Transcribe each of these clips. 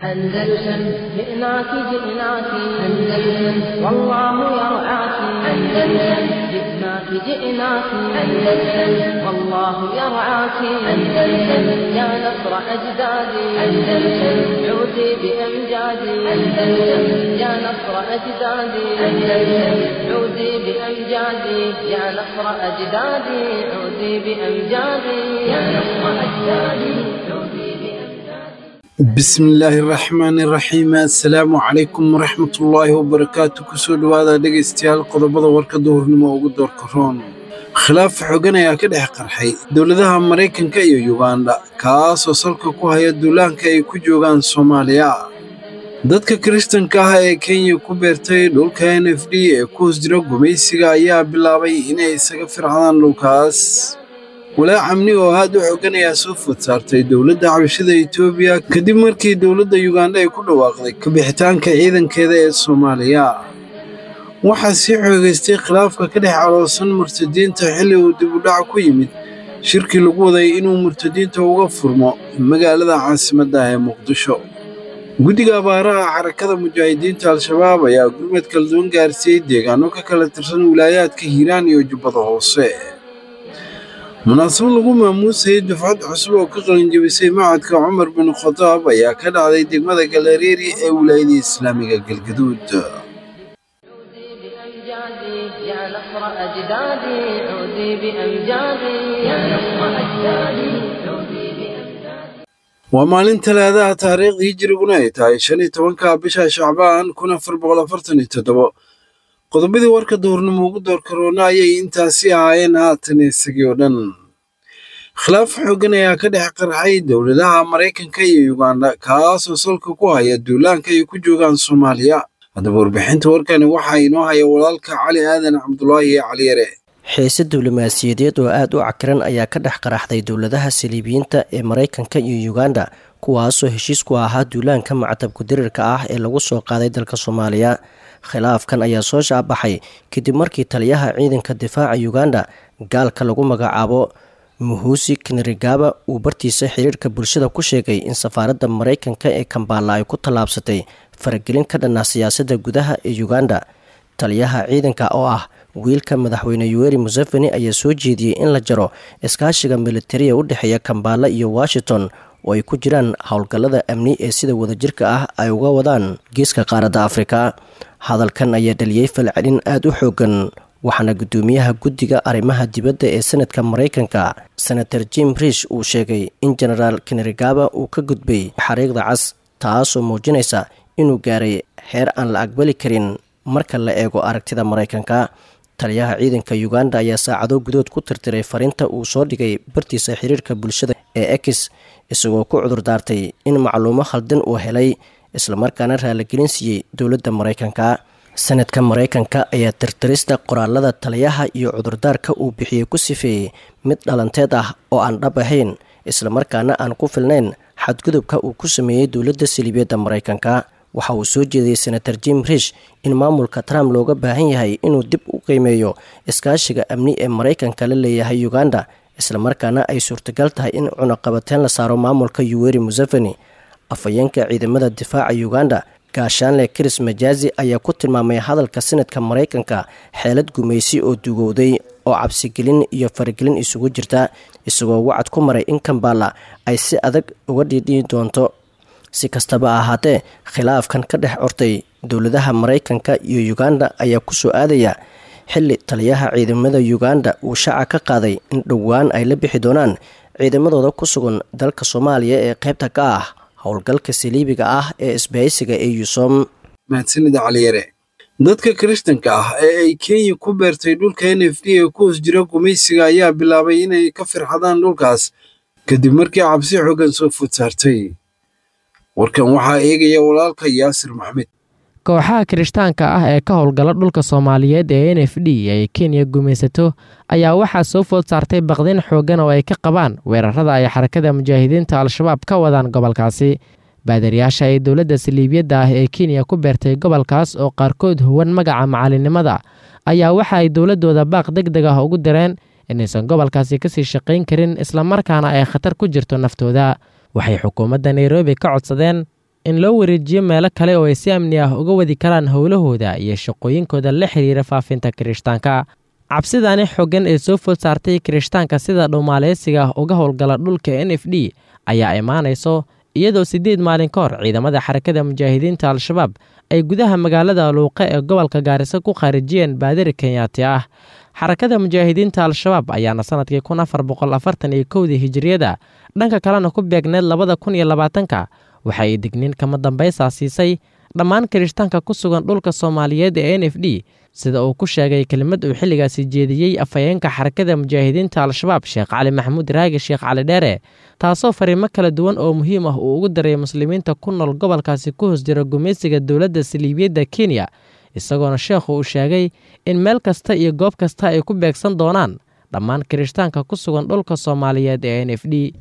أندلسن جئناك جئناك أندلسن والله يرعاك أندلسن جئناك جئناك أندلسن والله يرعاك أندلسن يا نصر أجدادي أندلسن عودي بأمجادي أندلسن يا نصر أجدادي أندلسن عودي بأمجادي يا نصر أجدادي عودي بأمجادي يا نصر أجدادي عودي بأمجادي bismillaahi raxmaani raxiim assalaamu calaykum waraxmatullaahi wabarakaatu kusoo dhowaada dhegaystayaal qodobada warka duhurnimo ugu doorka roon khilaaf xogan ayaa ka dhex qarxay dowladaha maraykanka iyo yuganda kaasoo salka ku haya duulaanka ay ku joogaan soomaaliya dadka kiristanka ah ee kenya ku beertay dhulka n f d ee ku hoos jira gumaysiga ayaa bilaabay inay isaga fircadaan dhulkaas walaac amni oo aad u xogan ayaa soo food saartay dowladda xabashada etoobiya kadib markii dowladda yuganda ay ku dhawaaqday kabixitaanka ciidankeeda ee soomaaliya waxaa sii xoogaystay khilaafka ka dhex caloosan murtadiinta xilli uu dib u dhac ku yimid shirkii lagu waday inuu murtadiinta uga furmo magaalada caasimadda ee muqdisho guddiga abaaraha xarakada mujaahidiinta al-shabaab ayaa gurmad kala duwan gaarsiiyey deegaano ka kala tirsan wilaayaadka hiiraan iyo jubbada hoose munaasabad lagu maamuusayay dufcad cusub oo ka qalinjabisay macadka cumar bin khadaab ayaa ka dhacday degmada galareeri ee wilaayada islaamiga galgaduud عودي بأمجادي يا نصر أجدادي عودي بأمجادي يا نصر أجدادي عودي بأمجادي waa maalin talaadaha taariikhdii hijiriguna ay tahay shan iyo tobanka bisha shacbaan kun afar boqol afartan iyo toddobo qodobadii warka duhurnimo ugu door karoona ayay intaasi ahaayeen haatan isagii oo dhan khilaaf xooggan ayaa ka dhex qarxay dowladaha maraykanka iyo yuganda kaasoo salka ku haya duulaanka ay ku joogaan soomaaliya haddaba warbixinta warkani waxaa inoo haya walaalka cali aadan cabdulaahi cali yare xiise diblomaasiyadeed oo aada u cakiran ayaa ka dhex qaraxday dowladaha saliibiyiinta ee maraykanka iyo yuganda kuwaasoo heshiis ku ahaa duulaanka mactabku dirirka ah ee lagu soo qaaday dalka soomaaliya khilaafkan ayaa soo shaabaxay kadib markii taliyaha ciidanka difaaca yuganda gaalka lagu magacaabo muhusi knarigaba uu bartiisa xiriirka bulshada ku sheegay in safaaradda maraykanka ee kambala ay ku tallaabsatay faragelin ka dhanna siyaasadda gudaha ee uganda taliyaha ciidanka oo ah wiilka madaxweyne yuweri museveni ayaa soo jeediyey in la jaro iskaashiga militariya u dhexeeya kambala iyo washington oo ay ku jiraan howlgallada amni ee sida wadajirka ah ay uga wadaan geeska qaaradda afrika hadalkan ayaa dhaliyey falcelin aada u xoogan waxaana guddoomiyaha guddiga arrimaha dibadda ee senadka maraykanka senator jim rish uu sheegay in genaraal kenerigaba uu ka gudbay xariiqda cas taasoo muujinaysa inuu gaaray heer aan la aqbali karin marka la eego aragtida maraykanka taliyaha ciidanka uganda ayaa saacado gudood ku tirtiray fariinta uu soo dhigay bartiisa xiriirka bulshada ee ex isagoo ku cudur daartay in macluumo khaldan uu helay islamarkaana raaligelin siiyey dowladda maraykanka sanadka maraykanka ayaa tirtirista qoraalada taliyaha iyo cudurdaarka uu bixiyey ku sifeeyey mid dhalanteed ah oo aan dhab ahayn islamarkaana aan ku filnayn xadgudubka uu ku sameeyey dowladda saliibiyadda maraykanka waxa uu soo jeediyey senator jim rish in maamulka trump looga baahan yahay inuu dib u qiimeeyo iskaashiga amni ee maraykanka la leeyahay uganda islamarkaana ay suurtagal tahay in cunaqabateen la saaro maamulka yuweri museveni afhayeenka ciidamada difaaca uganda gaashaanle chris majazi ayaa ku tilmaamay hadalka sanadka maraykanka xeelad gumaysi oo dugowday oo cabsigelin iyo faragelin isugu jirta isagoo wacad ku maray in kambala ay si adag uga dhiidhiyi doonto si kastaba ahaatee khilaafkan ka dhex cortay dowladaha maraykanka iyo uganda ayaa kusoo aadaya xilli taliyaha ciidamada uganda uu shaaca ka qaaday in dhowaan ay la bixi doonaan ciidamadooda ku sugan dalka soomaaliya ee qaybta ka ah howlgalka saliibiga ah ee isbahaysiga ee yusom mahadsanida caliyare dadka kiristanka ah ee ay kenya ku beertay dhulka n f d ee ku hoos jira gumaysiga ayaa bilaabay inay ka firxadaan dhulkaas kadib markii cabsi xooggan soo food saartay warkan waxaa eegaya walaalka yaasir maxmed kooxaha kirishtaanka ah ee ka howlgala dhulka soomaaliyeed ee n f d ay kenya gumaysato ayaa waxaa soo food saartay baqdin xooggan oo ay ka qabaan weerarada ay xarakada mujaahidiinta al-shabaab ka wadaan gobolkaasi baadariyaasha ee dowladda saliibiyadda ah ee kenya ku beertay gobolkaas oo qaarkood huwan magaca macalinimada ayaa waxa ay dowladooda baaq deg deg ah ugu direen inaysan gobolkaasi kasii shaqayn karin islamarkaana ay khatar ku jirto naftooda waxay xukuumadda nairobi ka codsadeen in loo wareejiyo meelo kale oo ay si amni ah uga wadi karaan howlahooda iyo shaqooyinkooda la xiriira faafinta kirishtaanka cabsidani xoogan ee soo food saartay kirishtaanka sida dhowmaaleysiga ah uga howlgala dhulka n f d ayaa imaanayso iyadoo siddeed maalin ka hor ciidamada xarakada mujaahidiinta al-shabaab ay gudaha magaalada luuqe ee gobolka gaariso ku khaarijiyeen baadari kenyaati ah xarakada mujaahidiinta al-shabaab ayaana sanadkii kun afar boqol afartan iyo kowdii hijiriyada dhanka kalena ku beegneed labada kun iyo labaatanka waxa ay digniin kama dambaysaa siisay dhammaan kirishtaanka ku sugan dhulka soomaaliyeed ee n f d sida uu ku sheegay kelimad uu xilligaasi jeediyey afhayeenka xarakada mujaahidiinta al-shabaab sheekh cali maxamuud raagi sheekh cali dheere taasoo fariimo kala duwan oo muhiim ah uu ugu daray muslimiinta ku nool gobolkaasi ku hoos jira gumaysiga dowladda saliibiyadda kenya isagoona sheekhu uu sheegay in meel kasta iyo goob kasta ay ku beegsan doonaan dhammaan kirishtaanka ku sugan dhulka soomaaliyeed ee n f d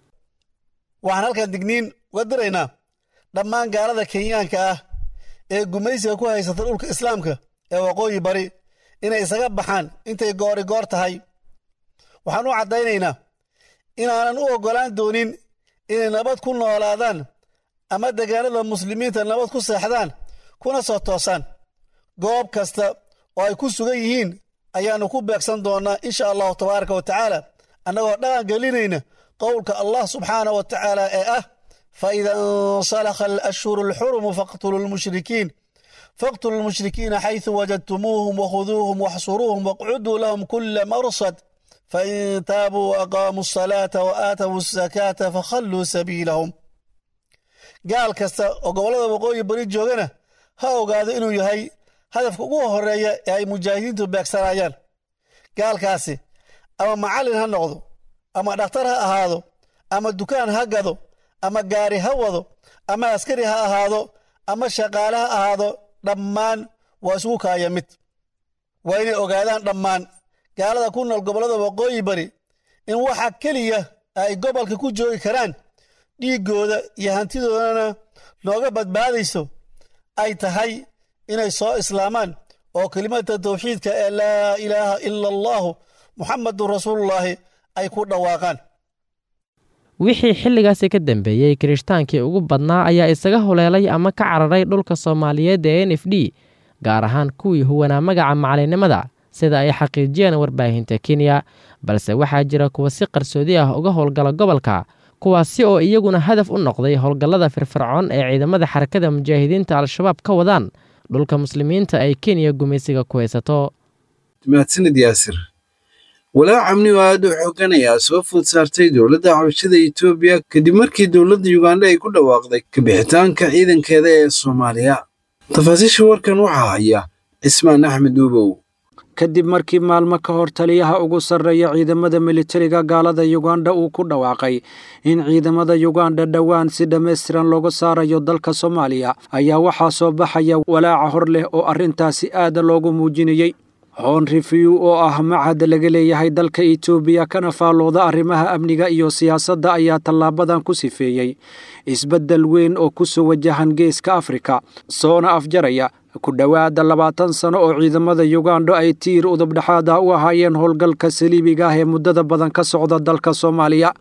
waxaan halkan digniin uga diraynaa dhammaan gaalada kenyaanka ah ee gumaysiga ku haysata dhulka islaamka ee waqooyi bari inay isaga baxaan intay goori goor tahay waxaan u caddaynaynaa inaanan u oggolaan doonin inay nabad ku noolaadaan ama degaanada muslimiinta nabad ku seexdaan kuna soo toosaan goob kasta oo ay ku sugan yihiin ayaannu ku beegsan doonnaa insha allahu tabaaraka wa tacaala annagoo dhaqan gelinayna qowlka allah subxaanah wa tacaala ee ah faida insalakha alashhuru alxurumu faqtuluu lmushrikiin faqtuluu lmushrikiina xaysu wajadtumuuhum wakhuduuhum waxsuruuhum waqcuduu lahum kula marsad fain taabuu waaqaamuu asalaata wa aatawuu asakaata fakhalluu sabiilahum gaal kasta oo gobollada waqooyi bari joogana ha ogaado inuu yahay hadafka ugu horeeya ee ay mujaahidiintu beegsanayaan gaalkaasi ama macallin ha noqdo ama dhakhtar ha ahaado ama dukaan ha gado ama gaari ha wado ama askari ha ahaado ama shaqaale ha ahaado dhammaan waa isugu kaaya mid waa inay ogaadaan dhammaan gaalada ku nool gobollada waqooyi bari in waxa keliya ay gobolka ku joogi karaan dhiiggooda iyo hantidoodana nooga badbaadayso ay tahay inay soo islaamaan oo kelimada tawxiidka ee laa ilaaha ila allaahu muxamadun rasuulullaahi ay ku dhawaaqaan wixii xilligaasi ka dambeeyey kirishhtaankii ugu badnaa ayaa isaga huleelay ama ka cararay dhulka soomaaliyeed ee n f d gaar ahaan kuwii huwanaa magaca macalinnimada sida ay xaqiijiyeen warbaahinta kenya balse waxaa jira kuwa si qarsoodi ah uga howlgala gobolka kuwaasi oo iyaguna hadaf u noqday howlgallada firfircoon ee ciidamada xarakada mujaahidiinta al-shabaab ka wadaan dhulka muslimiinta ay kenya gumaysiga ku haysato mahadsanid yaasir walaac amni oo aad u xoogan ayaa soo food saartay dowladda xabashada etoobiya kadib markii dowladda yuganda ay ku dhawaaqday kabixitaanka ciidankeeda ee soomaaliya tafaasiisha warkan waxaa haya cismaan axmed uubow kadib markii maalmo ka hor taliyaha ugu sarreeya ciidamada militariga gaalada yuganda uu ku dhawaaqay in ciidamada yuganda dhowaan si dhammaystiran looga saarayo dalka soomaaliya ayaa waxaa soo baxaya walaaca hor leh oo arrintaasi aada loogu muujinayey hoon review oo ah machad laga leeyahay dalka etoobiya kana faallooda arrimaha amniga iyo siyaasadda ayaa tallaabadan ku sifeeyey isbeddel weyn oo ku soo wajahan geeska afrika soona afjaraya ku dhowaada labaatan sano oo ciidamada yuganda ay tiir udubdhexaada u ahaayeen howlgalka saliibiga ah ee muddada badan ka socda dalka soomaaliya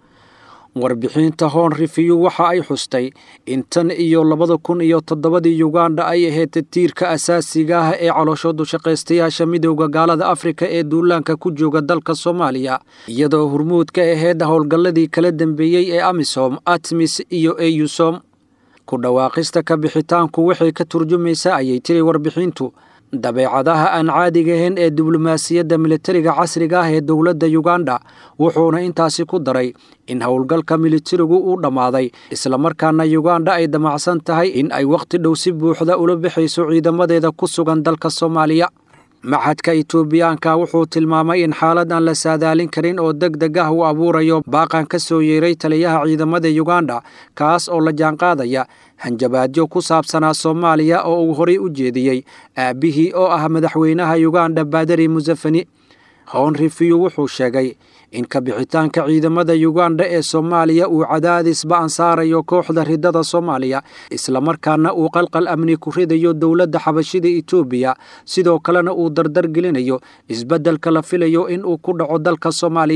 warbixinta hoon review waxa ay xustay in tan iyo labada kun iyo toddobadii yuganda ay ahayd tiirka asaasiga ah ee calooshoodu shaqaystayaasha midowda gaalada afrika ee duulaanka ku jooga dalka soomaaliya iyadoo hurmuud ka ahayd howlgalladii kala dambeeyey ee amisom atmis iyo eyusom ku dhawaaqista ka bixitaanku waxay ka turjumaysaa ayay tiri warbixintu dabeecadaha aan caadiga ahayn ee diblomaasiyadda militariga casriga ah ee dowladda yuganda wuxuuna intaasi ku daray in howlgalka militarigu uu dhammaaday islamarkaana yuganda ay damacsan tahay in ay wakhti dhow si buuxda ula bixayso ciidamadeeda ku sugan dalka soomaaliya maxadka etoobiyaanka wuxuu tilmaamay in xaalad aan la saadaalin karin oo deg deg ah uu abuurayo baaqan ka soo yeeray taliyaha ciidamada yuganda kaas oo la jaanqaadaya hanjabaadyo ku saabsanaa soomaaliya oo uu horay u jeediyey aabbihii oo ah madaxweynaha yuganda baadari musafani hown review wuxuu sheegay in kabixitaanka ciidamada yuganda ee soomaaliya uu cadaadis ba'an saarayo kooxda ridada soomaaliya islamarkaana uu qalqal amni ku ridayo dowladda xabashida etoobiya sidoo kalena uu dardar gelinayo isbeddelka la filayo in uu ku dhaco dalka soomaaliya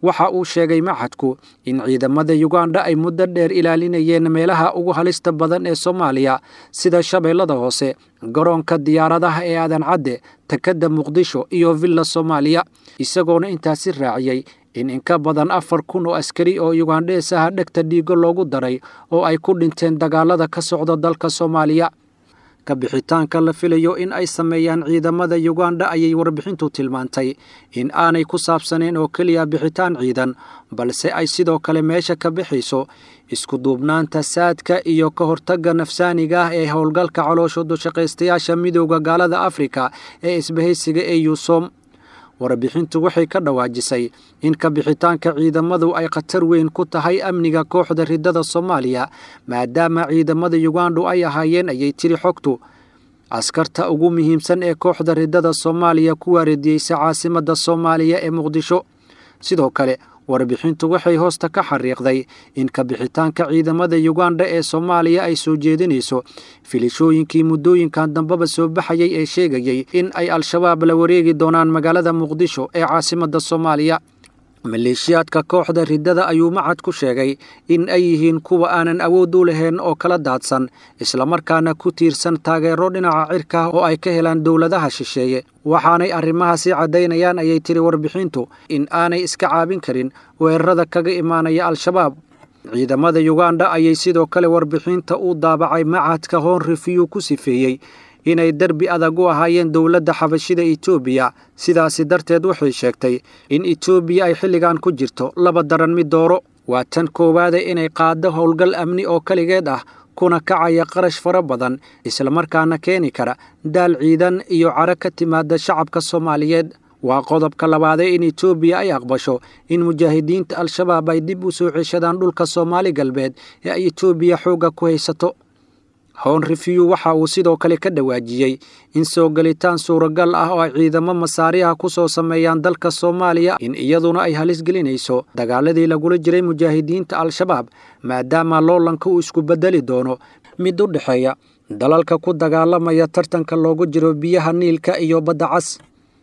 waxa uu sheegay maxadku in ciidamada yuganda ay muddo dheer ilaalinayeen meelaha ugu halista badan ee soomaaliya sida shabeellada hoose garoonka diyaaradaha ee aadan cadde takadda muqdisho iyo villa soomaaliya isagoona intaasi raaciyey in inka badan afar kun oo askari oo yugandhees ah dhegta dhiigo loogu daray oo ay ku dhinteen dagaalada ka socda dalka soomaaliya ka bixitaanka la filayo in ay sameeyaan ciidamada yuganda ayay warbixintu tilmaantay in aanay ku saabsaneen oo keliya bixitaan ciidan balse ay sidoo kale meesha ka bixayso isku duubnaanta saadka iyo ka hortagga nafsaaniga ah ee howlgalka caloosha dushaqaystayaasha midowda gaalada afrika ee isbahaysiga ee yuusom warbixintu waxay ka dhawaajisay in ka bixitaanka ciidamadu ay khatar weyn ku tahay amniga kooxda riddada soomaaliya maadaama ciidamada yugandu ay ahaayeen ayay tiri xogtu askarta ugu muhiimsan ee kooxda riddada soomaaliya ku waaridiyeysa caasimadda soomaaliya ee muqdisho sidoo kale warbixintu waxay hoosta ka xariiqday in ka bixitaanka ciidamada yuganda ee soomaaliya ay soo jeedinayso filishooyinkii muddooyinkan dambeba soo baxayay ee sheegayey in ay al-shabaab la wareegi doonaan magaalada muqdisho ee caasimadda soomaaliya maleeshiyaadka kooxda riddada ayuu macad ku sheegay in ay yihiin kuwa aanan awood u lahayn oo kala daadsan islamarkaana ku tiirsan taageero dhinaca cirka oo ay ka helaan dowladaha shisheeye waxaanay arrimahaasi caddaynayaan ayay tiri warbixintu in aanay iska caabin karin weerarada kaga imaanaya al-shabaab ciidamada yuganda ayay sidoo kale warbixinta u daabacay macadka hoon refiyu ku sifeeyey inay derbi adag u ahaayeen dowladda xabashida etoobiya sidaasi darteed waxay sheegtay in etoobiya ay xilligan ku jirto laba daran mid dooro waa tan koowaada inay qaaddo howlgal amni oo keligeed ah kuna kacaya qarash fara badan islamarkaana keeni kara daal ciidan iyo caro ka timaada shacabka soomaaliyeed waa qodobka labaadee in etoobiya ay aqbasho in mujaahidiinta al-shabaab ay dib u soo ceshadaan dhulka soomaali galbeed ee ay etoobiya xoogga ku haysato hown refiyu waxa uu sidoo kale ka dhawaajiyey in soo galitaan suuragal ah oo ay ciidamo masaariha ku soo sameeyaan dalka soomaaliya in iyaduna ay halis gelinayso dagaaladii lagula jiray mujaahidiinta al-shabaab maadaama loolanka uu isku beddeli doono mid u dhexeeya dalalka ku dagaalamaya tartanka loogu jiro biyaha niilka iyo badda cas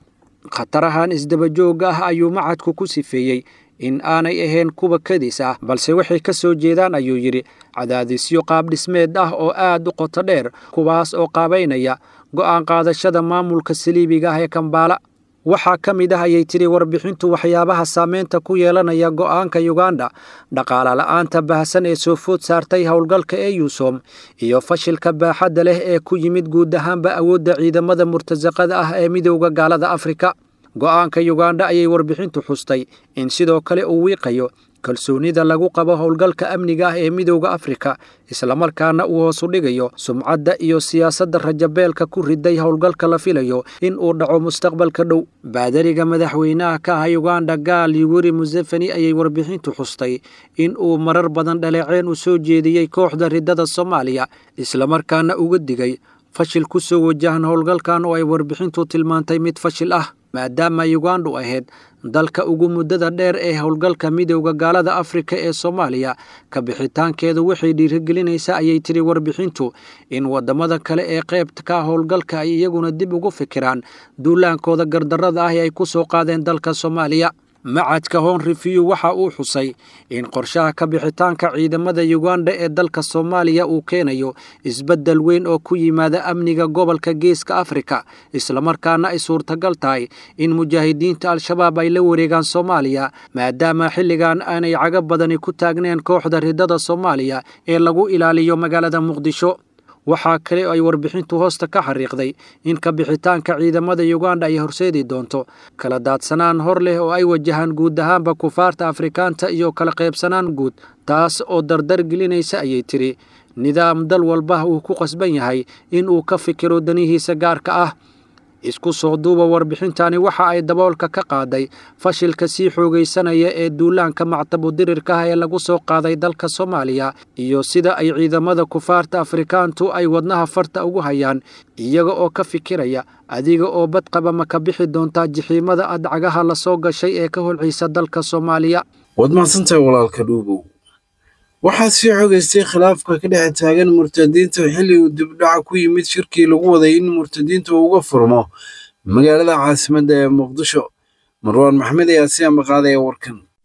khatarahan isdabajooga ah ayuu macadku ku sifeeyey in aanay ahayn kuwa kadis ah balse waxay ka soo jeedaan ayuu yidhi cadaadisyo qaabdhismeed ah oo aad u qoto dheer kuwaas oo qaabaynaya go'aan qaadashada maamulka saliibiga ah ee kambaala waxaa ka mid ah ayay tiri warbixintu waxyaabaha saameynta ku yeelanaya go'aanka yuganda dhaqaale la'aanta baahsan ee soo food saartay howlgalka ee yuusom iyo fashilka baaxadda leh ee ku yimid guud ahaanba awoodda ciidamada murtasaqada ah ee midowda gaalada afrika go'aanka yuganda ayay warbixintu xustay in sidoo kale uu wiiqayo kalsoonida lagu qabo howlgalka amniga ah ee midowda afrika islamarkaana uu hoosu dhigayo sumcadda iyo siyaasadda rajabeelka ku riday howlgalka la filayo in uu dhaco mustaqbalka dhow baadariga madaxweynaha ka ah yuganda gaal yuweri museveni ayay warbixintu xustay in uu marar badan dhaleeceen u soo jeediyey kooxda riddada soomaaliya islamarkaana uga digay fashil ku soo wajahan howlgalkan oo ay warbixintu tilmaantay mid fashil ah maadaama yugandu ahayd dalka ugu muddada dheer ee howlgalka midowda gaalada afrika ee soomaaliya ka bixitaankeedu waxay dhiirigelinaysaa ayay tiri warbixintu in waddamada kale ee qaybta ka howlgalka ay iyaguna dib ugu fikiraan duulaankooda gardarrada ah ee ay ku soo qaadeen dalka soomaaliya macadka hoon refiyu waxa uu xusay in qorshaha ka bixitaanka ciidamada yuganda ee dalka soomaaliya uu keenayo isbeddel weyn oo ku yimaada amniga gobolka geeska afrika islamarkaana ay suurtagal tahay in mujaahidiinta al-shabaab ay la wareegaan soomaaliya maadaama xilligan aanay caga badani ku taagneen kooxda riddada soomaaliya ee lagu ilaaliyo magaalada muqdisho waxaa kale oo ay warbixintu hoosta ka xariiqday in ka bixitaanka ciidamada yuganda ay horseedi doonto kala daadsanaan hor leh oo ay wajahaan guud ahaanba kufaarta afrikaanta iyo kala qaybsanaan guud taas oo dardar gelinaysa ayay tiri nidaam dal walba uu ku qasban yahay in uu ka fikiro danihiisa gaarka ah isku soo duuba warbixintani waxa ay daboolka ka qaaday fashilka sii xoogaysanaya ee duulaanka mactabudirirka ah ee lagu soo qaaday dalka soomaaliya iyo sida ay ciidamada kufaarta afrikaantu ay wadnaha farta ugu hayaan iyaga oo ka fikiraya adiga oo badqaba ma ka bixi doontaa jixiimada adcagaha la soo gashay ee ka holciisa dalka soomaaliya waad mahadsantahay walaalka dhuubow waxaa sii xogaystay khilaafka ka dhex taagan murtadiinta xilli uu dibdhaca ku yimid shirkii lagu waday in murtadiinta uu uga furmo magaalada caasimadda ee muqdisho marwaan maxmed ayaa si ambaqaadaya warkan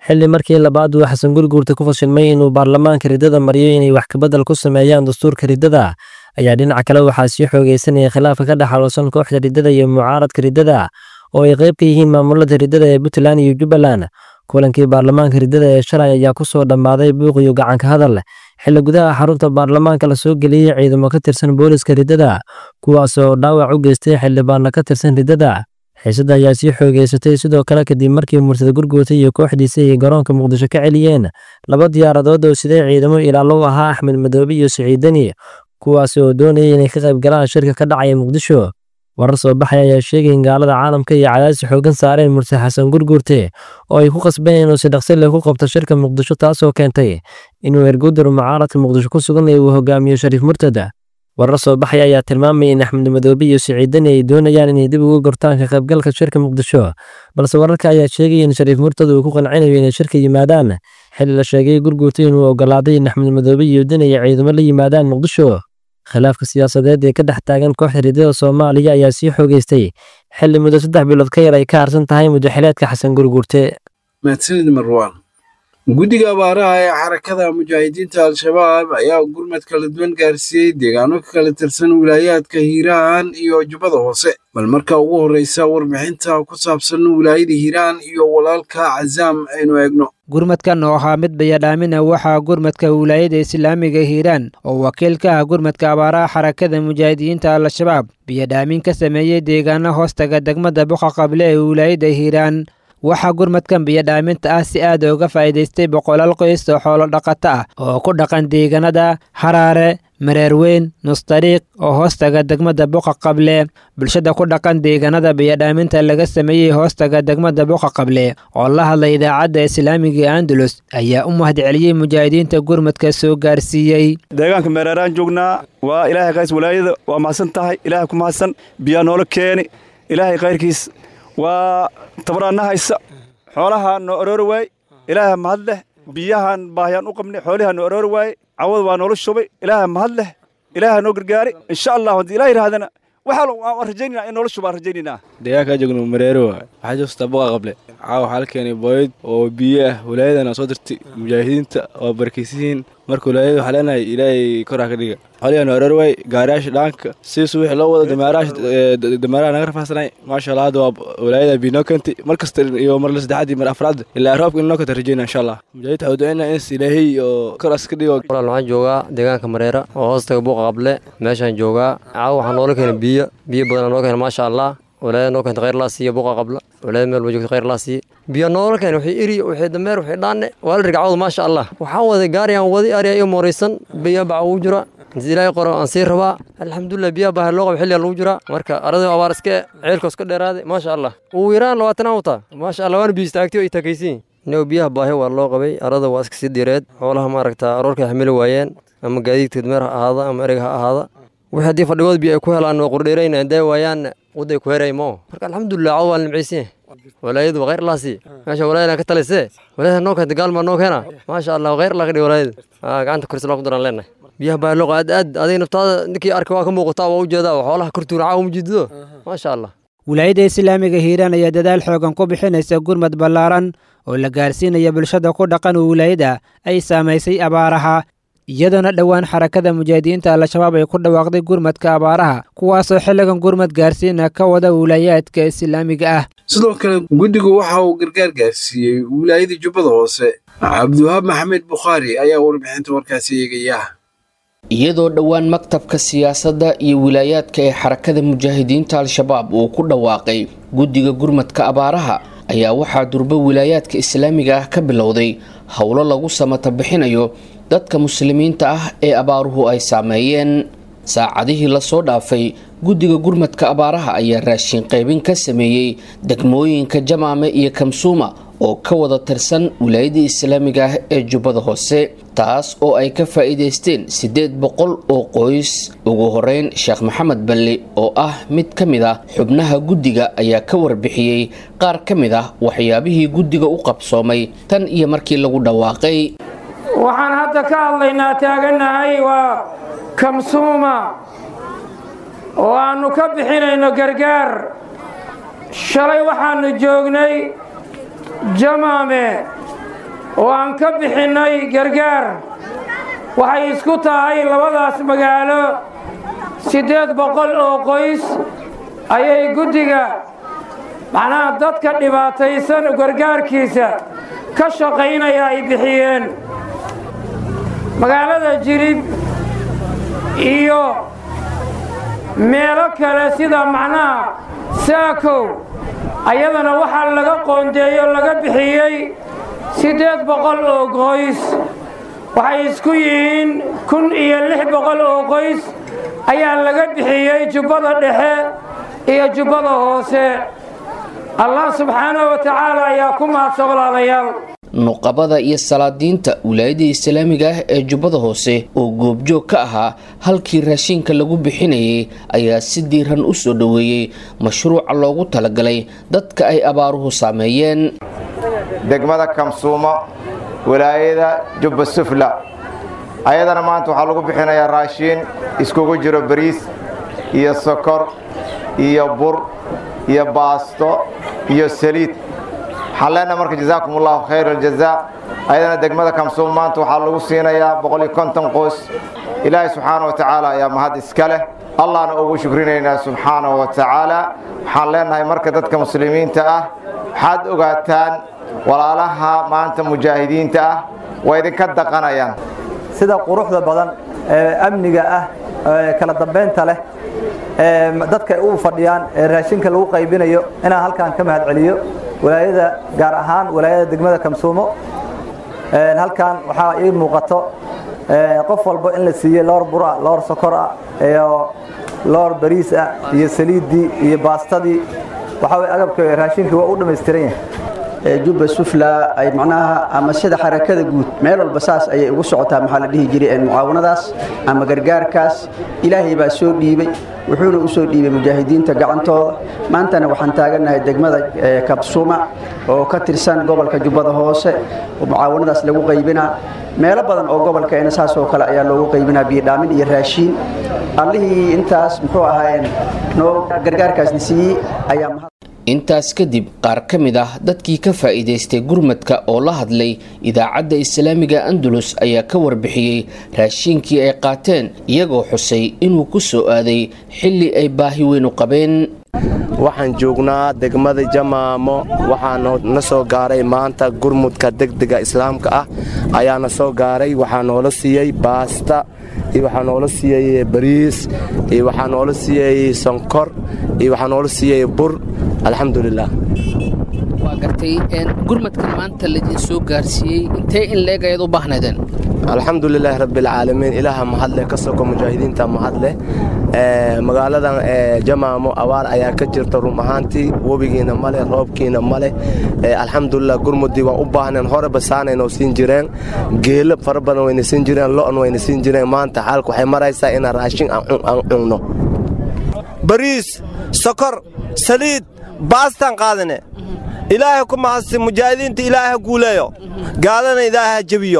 xilli markii labaad uu xasan gurguurta ku fashilmay inuu baarlamaanka riddada mariyo inay wax kabedel ku sameeyaan dastuurka riddada ayaa dhinaca kale waxaa sii xoogeysanaya khilaafka ka dhex xaloosan kooxda riddada iyo mucaaradka riddada oo ay qayb ka yihiin maamulada riddada ee puntland iyo jubbaland kulankii baarlamaanka riddada ee shalay ayaa ku soo dhammaaday buuq iyo gacanka hadal xilli gudaha xarunta baarlamaanka la soo geliyey ciidamo ka tirsan booliska riddada kuwaas oo dhaawac u geystay xildhibaanna ka tirsan riddada xiisadda ayaa sii xoogeysatay sidoo kale kadib markii murtada gurguurta iyo kooxdiisa ay garoonka muqdisho ka celiyeen laba diyaaradood oo siday ciidamo ilaalo u ahaa axmed madoobe iyo siciidani kuwaas oo doonayay inay ka qayb galaan shirka ka dhacaya muqdisho warar soo baxay ayaa sheegay in gaalada caalamka iyo cadaadis xoogan saareen murse xasan gurguurte oo ay ku qasbeen inuu si dhaqsi leh ku qabto shirka muqdisho taasoo keentay inuu ergudar mucaaradka muqdisho ku sugan uu hogaamiyo shariif murtada warar soo baxay ayaa tilmaamaya in axmed madoobe iyo siciidani ay doonayaan inay dib uga gortaan ka qaybgalka shirka muqdisho balse wararka ayaa sheegaya in shariif murtada uu ku qancinayo inay shirka yimaadaan xilli la sheegay gurguurta inuu ogolaaday in axmed madoobe iyo dan ay ciidamo la yimaadaan muqdisho khilaafka siyaasadeed ee ka dhex taagan kooxda riddada soomaaliya ayaa sii xoogeystay xilli muddo saddex bilood ka yar ay ka harsan tahay muddaxileedka xasan gurguurte mahadsanid marwaan guddiga abaaraha ee xarakada mujaahidiinta al-shabaab ayaa gurmad kala duwan gaarsiiyey deegaano ka kala tirsan wilaayaadka hiiraan iyo jubbada hoose bal marka ugu horreysa warbixinta ku saabsan wilaayada hiiraan iyo walaalka cazaam aynu eegno gurmadkan oo ahaa mid bayadhaamina waxaa gurmadka wilaayada islaamiga hiiraan oo wakiil ka ah gurmadka abaaraha xarakada mujaahidiinta al-shabaab biyadhaamin ka sameeyey deegaano hoostaga degmada buqa qable ee wilaayada hiiraan waxaa gurmadkan biyadhaaminta ah si aad uga faa'iidaystay boqolaal qoys oo xoolo dhaqato ah oo ku dhaqan deegaanada haraare mareerweyn nustariiq oo hoostaga degmada buqa qable bulshada ku dhaqan deegaanada biyadhaaminta laga sameeyey hoostaga degmada buqa qable oo la hadlay idaacadda islaamiga andalus ayaa u mahadceliyey mujaahidiinta gurmadka soo gaarsiiyey deegaanka mereeraan joognaa waa ilaahay qays walaayada waa mahadsan tahay ilaahay ku mahadsan biyaa noola keeni ilaahay kayrkiis waa tabaraanna haysa xoolahaa noo aroori waaye ilaaha mahad leh biyahaan baahiyaan u qabnay xoolihaa noo aroori waaye cawada waa noola shubay ilaaha mahad leh ilaaha noo gargaari insha allah haddii ilaah yidhahdana waxaa waan rajaynayna in noola shubaan rajaynaynaa deegaankaa joogno mareero waay waxaa joogtaa buqa qable caawa waxaa la keenay booyad oo biyo ah walaayadana soo dirtay mujaahidiinta waa barakaysiyiin marka walaayada waxaa leenahay ilaahay koraa ka dhiga xoliyaanu aroor waay gaariyaasha dhaanka si suwix loo wado dameeraha naga rafaasanay maasha allah hadda waa walaayada biinoo keentay mar kasta iyo mar saddexaad iyo mar afraad ilaa roobka inoo keenta rajayna insha allah mujaahidiinta waxaa ducaynaa ins ilaahay oo koraas ka dhigo walaal waxaan joogaa deegaanka mareera oo hoostaga buuqa qable meeshaan joogaa caawa waxaa noola keenay biyo biyo badanaa noo keena maasha allah walaayada noo keenta khayr laa siiya buuqa qabla walaayada meel ba joogta khayr laa siiya biyo noola keena wixii iri wixii dameer wixii dhaanne waa la rigcawda maasha allah waxaan waday gaariyaan wadi ariya iyo mooraysan biyo baca ugu jira inta ilaahay qoro aan sii rabaa alxamdulilah biyaha baaha loo qabo xilliga lagu jiraa marka aradii abaar iska ceelka iska dheeraaday maasha allah ugu yaraan labaatan aan wataa maasha allah waana biyo istaagtay oo ay takaysiin inuu biyaha baahi waa loo qabay arada waa iska sii direed xoolaha maaragta aroorka xamili waayeen ama gaadiidka dameer ha ahaada ama ereg ha ahaada wixii haddii fadhigood biyo ay ku helaan waa qurdheerayna hadday waayaan waday ku heray moo marka alxamdulilah cawd waa nimcaysiin walaayadu waa khayr laasi meesha walaayada ka talisee walaayada noo keenta gaalmaa noo keena maasha allah khayr laa ka dhig walaayada gacanta koris laa ku daraan leenahay biyaha baa loo aad aad aday naftaada ninkii arka waa ka muuqataa waa ujeedaa xoolaha kortuuna caawa mujidido maasha allah wilaayada islaamiga hiiraan ayaa dadaal xoogan ku bixinaysa gurmad ballaaran oo la gaarsiinaya bulshada ku dhaqan wilaayada ay saamaysay abaaraha iyadoona dhowaan xarakada mujaahidiinta al-shabaab ay ku dhawaaqday gurmadka abaaraha kuwaasoo xilligan gurmad gaarsiina ka wada wilaayaadka islaamiga ah sidoo kale guddigu waxa uu gargaar gaarsiiyey wilaayada jubbada hoose cabdiwahaab maxamed bukhaari ayaa warbixinta warkaasi eegaya iyadoo dhowaan maktabka siyaasadda iyo wilaayaadka ee xarakada mujaahidiinta al-shabaab uu ku dhawaaqay guddiga gurmadka abaaraha ayaa waxaa durbo wilaayaadka islaamiga ah ka bilowday howlo lagu samata bixinayo dadka muslimiinta ah ee abaaruhu ay saameeyeen saacadihii lasoo dhaafay guddiga gurmadka abaaraha ayaa raashin qaybin ka sameeyey degmooyinka jamaame iyo kamsuuma oo ka wada tirsan wilaayadii islaamiga ah ee jubbada hoose taas oo ay ka faa'iidaysteen siddeed boqol oo qoys ugu horeyn sheekh maxamed balli oo ah mid ka mid ah xubnaha guddiga ayaa ka warbixiyey qaar ka mid ah waxyaabihii guddiga u qabsoomay tan iyo markii lagu dhawaaqay waxaan hadda ka hadlaynaa taaganahay waa kamsuuma oo aannu ka bixinayno gargaar shalay waxaannu joognay jamaame oo aan ka bixinnay gargaar waxay isku tahay labadaas magaalo siddeed boqol oo qoys ayay guddiga macnaha dadka dhibaataysan gargaarkiisa ka shaqaynaya ay bixiyeen magaalada jilib iyo meelo kale sida macnaha saakow ayadana waxaa laga qoondeeyo laga bixiyey siddeed boqol oo qoys waxay isku yihiin kun iyo lix boqol oo qoys ayaa laga bixiyey jubbada dhexe iyo jubbada hoose allah subxaanahu wa tacaala ayaa ku mahadsan walaalayaal nuqabada iyo salaadiinta wilaayada islaamiga ah ee jubbada hoose oo goobjoog ka ahaa halkii raashinka lagu bixinayay ayaa si diiran u soo dhoweeyey mashruuca loogu talagalay dadka ay abaaruhu saameeyeen degmada kamsuumo wilaayada jubba sufla ayadana maanta waxaa lagu bixinayaa raashiin iskugu jiro bariis iyo sokor iyo bur iyo baasto iyo saliid waxaan leenahay marka jazaakum allahu khayr aljazaa ayadana degmada kamsuum maanta waxaa lagu siinayaa boqol iyo konton qoys ilaahay subxaana wa tacaala ayaa mahad iska leh allahna ugu shukrinaynaa subxaana wa tacaala waxaan leenahay marka dadka muslimiinta ah waxaad ogaataan walaalaha maanta mujaahidiinta ah waa idinka daqanayaan sida quruxda badan ee amniga ah ee kala dambeynta leh ee dadka ay u fadhiyaan ee raashinka lagu qaybinayo inaan halkan ka mahad celiyo walaayada gaar ahaan walaayada degmada kamsuumo halkan waxaa ii muuqato qof walba in la siiyey loor bura loor sokor ah iyo loor bariis ah iyo saliiddii iyo baastadii waxaa way agabka raashinka waa u dhammaystiran yahay jubba sufla ay macnaha ama sida xarakada guud meel walba saas ayay ugu socotaa maxaa la dhihi jiray mucaawanadaas ama gargaarkaas ilaahay baa soo dhiibay wuxuuna u soo dhiibay mujaahidiinta gacantooda maantana waxaan taagannahay degmada kabsuma oo ka tirsan gobolka jubbada hoose oo mucaawanadaas lagu qaybinaa meelo badan oo gobolkeena saas oo kale ayaa loogu qaybinaa biyodhaamin iyo raashiin allihii intaas muxuu ahaayeen noo gargaarkaasna siiyey ayaa intaas kadib qaar ka mid ah dadkii ka faa'iidaystay gurmadka oo la hadlay idaacadda islaamiga andalus ayaa ka warbixiyey raashiinkii ay qaateen iyagoo xusay inuu ku soo aaday xilli ay baahi weyn u qabeen waxaan joognaa degmada jamaamo waxaana na soo gaaray maanta gurmudka degdega islaamka ah ayaana soo gaaray waxaa noola siiyey baasta iyo waxaa noola siiyey bariis iyo waxaa noola siiyey sonkor iyo waxaa noola siiyey bur alxamdulilah waa gartay gurmadkan maanta laidin soo gaarsiiyey intee in leeg ayaad u baahnaydeen alxamdulilaahi rabbialcaalamiin ilaaha mahadleh ka soko mujaahidiinta mahadleh magaaladan jamaamo abaar ayaa ka jirta run ahaantii webigiina male roobkiina male alxamdulilah gurmudii waan u baahnayn horeba saanaynoo siin jireen geelo fara badan wayna siin jireen lo'on wayna siin jireen maanta xaalka waxay maraysaa inaan raashin aan cunno bariis sokor saliid baastaan qaadane ilaahay ku mahadsi mujaahidiinta ilaahay ha guuleeyo gaalana ilaahay ha jebiyo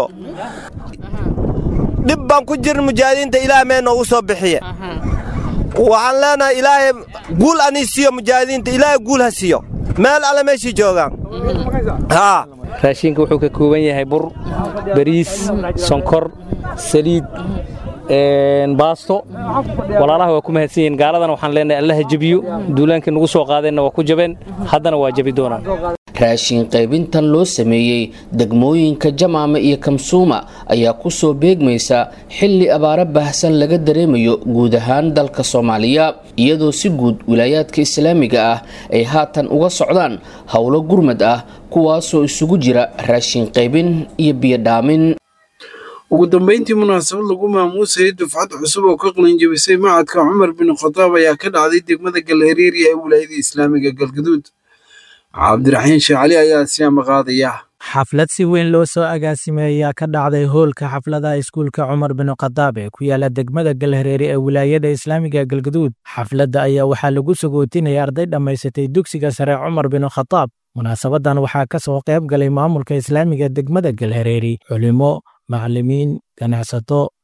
dhib baan ku jirin mujaahidiinta ilaah mee noogu soo bixiye waxaan leenahay ilaahay guul anii siiyo mujaahidiinta ilaahay guul ha siiyo meel alle meeshii joogaan raashinka wuxuu ka kooban yahay bur bariis sonkor saliid baasto walaalaha waa ku mahadsan yihiin gaaladana waxaan leenahay allaha jebiyo duulaankii nagu soo qaadeenna waa ku jabeen haddana waa jebi doonaan raashin qaybintan loo sameeyey degmooyinka jamaama iyo kamsuuma ayaa ku soo beegmaysa xilli abaaro baahsan laga dareemayo guud ahaan dalka soomaaliya iyadoo si guud wilaayaadka islaamiga ah ay haatan uga socdaan howlo gurmad ah kuwaasoo isugu jira raashin qaybin iyo biyodhaamin ugu dambeyntii munaasabad lagu maamuusayay dufcad cusub oo ka qalinjabisay macadka cumar bin khadaab ayaa ka dhacday degmada galhareeriya ee wilaayada islaamiga galgaduud cabdiraxiin sheecali ayaa siyaama qaadaya xaflad si weyn loo soo agaasimay ayaa ka dhacday hoolka xafladaha iskuulka cumar bin khadaab ee ku yaala degmada galhareere ee wilaayada islaamiga galgaduud xafladda ayaa waxaa lagu sagootinaya arday dhammaysatay dugsiga sare cumar bin khadaab munaasabadan waxaa ka soo qayb galay maamulka islaamiga degmada galhareeri culimo macallimiin ganacsato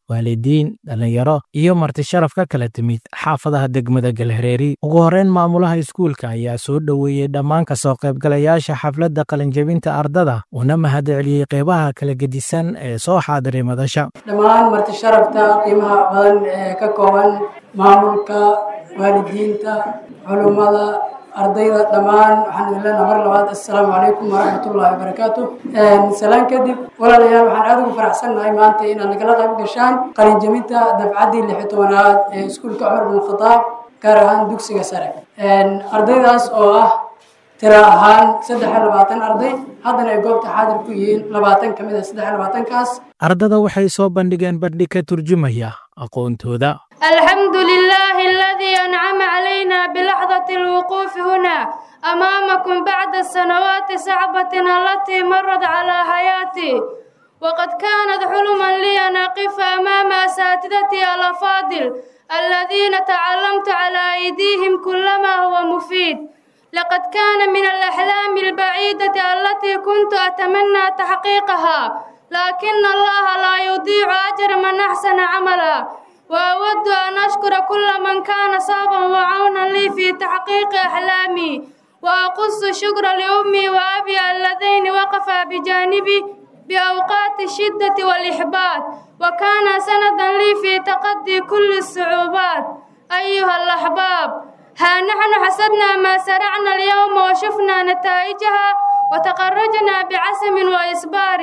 waalidiin dhallinyaro iyo marti sharaf ka kala timid xaafadaha degmada galhareeri ugu horreyn maamulaha iskuulka ayaa soo dhoweeyey dhammaan ka soo qaybgalayaasha xafladda qalinjebinta ardada una mahadceliyey qeybaha kala gedisan ee soo xaadiray madasha dhammaan marti sharafta qiimaha badan ee ka kooban maamulka waalidiinta culummada ardayda dhammaan waxaan idin leenaha mar labaad assalaamu calaykum waraxmatullaahi wabarakaatu salaan kadib walaalayaal waxaan aada ugu faraxsannahay maanta inaad nagala qayb gashaan qalinjebinta dafcaddii lixi tobanaad ee iskuulka cumar bin khadaab gaar ahaan dugsiga sare ardaydaas oo ah tira ahaan saddex iyo labaatan arday haddana ay goobta xaadir ku yihiin labaatan ka mid a saddex iyo labaatankaas ardada waxay soo bandhigeen bandhig ka turjumaya aqoontooda الحمد لله الذي أنعم علينا بلحظة الوقوف هنا أمامكم بعد السنوات صعبة التي مرت على حياتي وقد كانت حلما لي أن أقف أمام أساتذتي الأفاضل الذين تعلمت على أيديهم كل ما هو مفيد لقد كان من الأحلام البعيدة التي كنت أتمنى تحقيقها لكن الله لا يضيع أجر من أحسن عملا وأود أن أشكر كل من كان صابا وعونا لي في تحقيق أحلامي وأقص الشكر لأمي وأبي اللذين وقفا بجانبي بأوقات الشدة والإحباط وكان سندا لي في تقدي كل الصعوبات أيها الأحباب ها نحن حسدنا ما سرعنا اليوم وشفنا نتائجها وتخرجنا بعزم وإصبار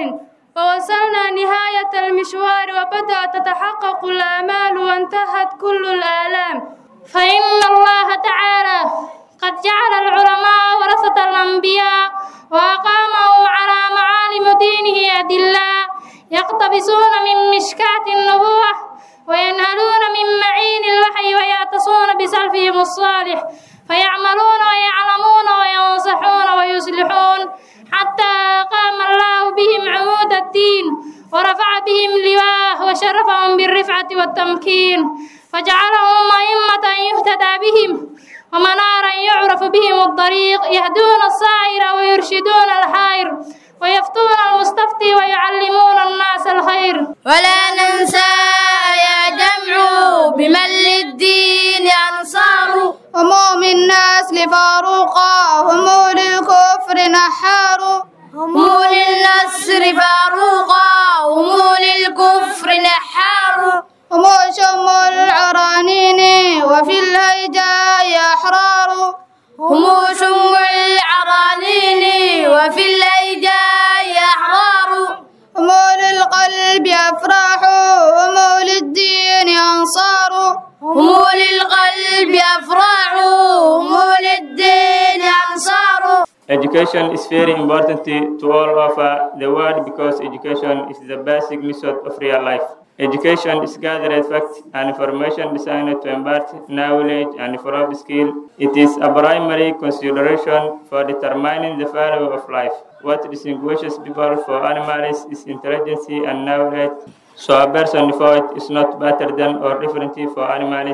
ووصلنا نهاية المشوار وبدأت تتحقق الآمال وانتهت كل الآلام فإن الله تعالى قد جعل العلماء ورثة الأنبياء وأقامهم على معالم دينه أدلاء يقتبسون من مشكاة النبوة وينهلون من معين الوحي ويعتصون بسلفهم الصالح فيعملون ويعلمون وينصحون ويصلحون حتى قام الله بهم عمود الدين ورفع بهم لواه وشرفهم بالرفعة والتمكين فجعلهم أئمة يهتدى بهم ومنارا يعرف بهم الطريق يهدون السائر ويرشدون الحائر ويفتون المستفتي ويعلمون الناس الخير ولا ننسى يا جمع بمن للدين أنصار هم من نسل فاروقا هم للكفر نحار هم للنصر فاروقا هم للكفر نحار هم شم العرانين وفي الهيجاء أحرار هم شم العرانين وفي الهيجاء أحرار هم للقلب أفراح هم للدين أنصار هم للقلب أفراح هم للدين أنصار Education is very important to all over the world because education is the basic method of real life. Education is gathered fact and information designed to impart knowledge and develop skill. It is a primary consideration for determining the value of life. What distinguishes people from animals is intelligence and knowledge. So a person devoid is not better than or different from animals.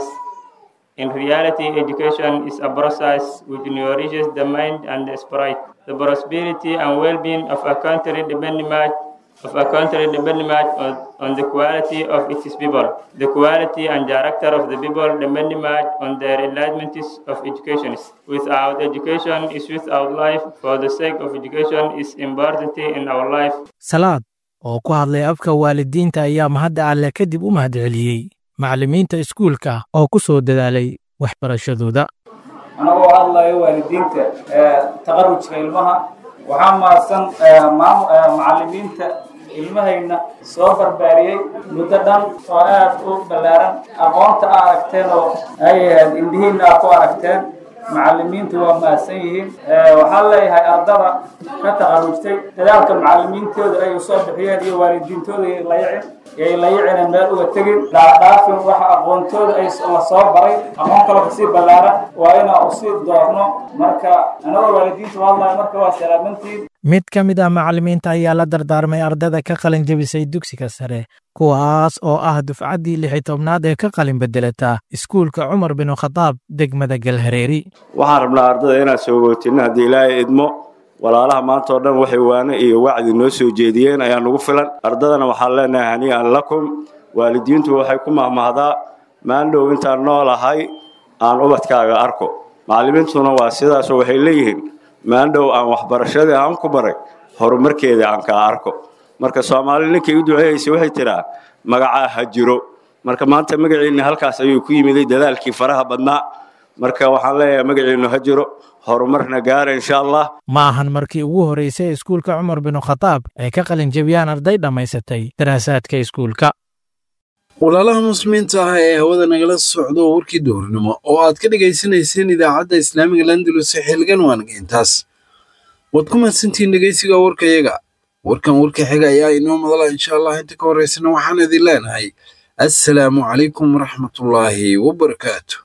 In reality, education is a process which nourishes the mind and the spirit. The prosperity and well-being of a country depend much of a country depend much on, on the quality of its people. The quality and character of the people depend much on their enlightenment of education. Without education is without life. For the sake of education is important in our life. salaad oo ku hadlay afka waalidiinta ayaa mahadda alle kadib u mahadceliyey macallimiinta iskuulka oo ku soo dadaalay waxbarashadooda anagoo hadlayo waalidiinta taqarujka ilmaha waxaa mahadsan macallimiinta ilmahayna soo barbaariyey muddo dhan oo aad u ballaaran aqoonta a aragteen oo ay ahayd indhihiinna aad ku aragteen macallimiintu waa mahadsan yihiin waxaan leeyahay ardada ka taqarujtay dadaalka macallimiintooda ay usoo bixiyeen iyo waalidiintooda ay layicin yay layicina meel uga tegin dhaadhaafin waxa aqoontooda ay la soo baray aqoon kaloo kasii ballaaran waa inaa usii doorno marka anagoo waalidiinta hadlaya marka waa salaamantiin mid ka mid ah macallimiinta ayaa la dardaarmay ardada ka qalin jebisay dugsiga sare kuwaas oo ah dufcaddii lixi tobnaad ee ka qalin bedelata iskuulka cumar binu khadaab degmada galhareeri waxaan rabnaa ardada inaan soogootinno haddii ilaahay idmo walaalaha maanta oo dhan waxay waane iyo wacdi noo soo jeediyeen ayaa nugu filan ardadana waxaan leenahay hanii'an lakum waalidiintu waxay ku mahmahdaa maandhow intaan noolahay aan ubadkaaga arko macallimiintuna waa sidaasoo waxay leeyihiin maandhow aan waxbarashadii aan ku baray horumarkeedii aan kaa arko marka soomaali ninkay u duceeyaysay waxay tidhaa magacaa ha jiro marka maanta magaciinni halkaas ayuu ku yimiday dadaalkii faraha badnaa marka waxaan leeyahay magaciinnu ha jiro horumarna gaara insha allah ma ahan markii ugu horreysay iskuulka cumar binu khataab ay ka qalin jebiyaan arday dhammaysatay daraasaadka iskuulka walaalaha muslimiinta ah ee hawada nagala socdo warkii duhurnimo oo aad ka dhegaysanayseen idaacadda islaamiga landalus xilgan waanaga intaas waad ku mahadsantihiin dhegaysiga warkayaga warkan warka xiga ayaa inoo madala insha allah inta ka horeysana waxaan idin leenahay assalaamu calaykum waraxmatullaahi wabarakaatu